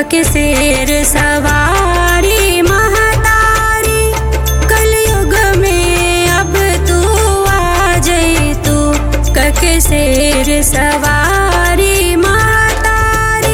कके शेर सवारी महतारी कलयुग में अब तू आ जई तू कके शेर सवारी महतारी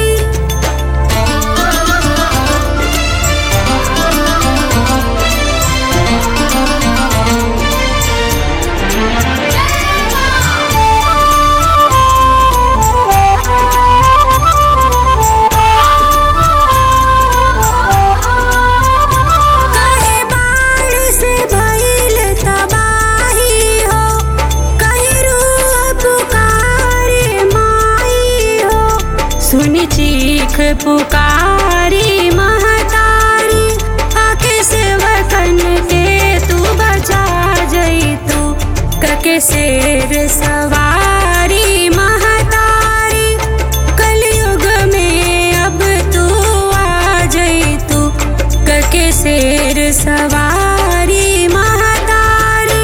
कहे बाढ़ से भइल तबाही हो कहीं रूह पुकारे माई हो सुन चीख पुकारी महतारी आके सेवकन के तू बचा जई तू कके शेर सवारी महतारी कलयुग में अब तू आ जई तू कके शेर सवारी महतारी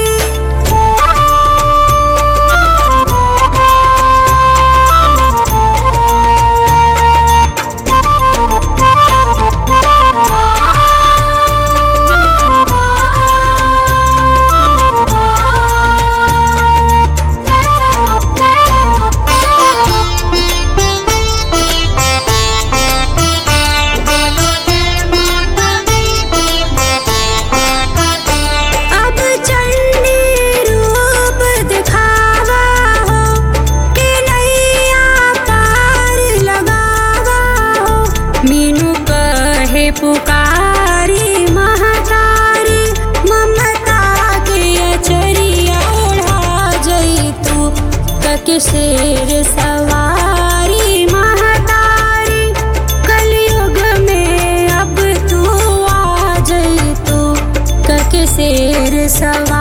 अब चंडी रूप दिखावा हो कि नैया पार लगावा हो मीनू कहे पुकारी महतारी ममता के अचरिया ओढ़ा जई तू कके शेर सवारी महतारी कलयुग में अब तू आ जई तू कके शेर सवारी